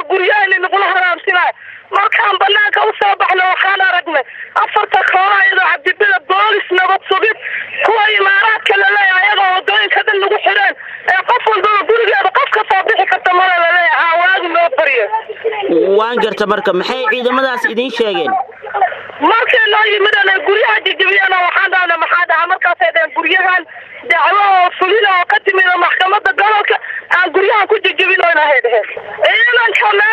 guryahayna nagula haraabsinayo markaan banaanka usoo baxna waxaan aragnay afarta koola iyadoo cabdibida boolis nabad sugid kuwa imaaraadka laleeyahay ayagoo wadooyinka dhan nagu xireen ee qof walbaba gurigeeda qof ka soo bixi karta mala laleeyahay haa waagi noo baryo waan garta marka maxay ciidamadaas idiin sheegeen markay noo yimideen ay guryaha jijibiyeen waxaan dhahna maxaa dhaha markaasay dhaheen guryahan dacwo oo fulina oo ka timid maxkamada gobolka aan guryahan ku jijibinoyn ahay dheheen ciidanka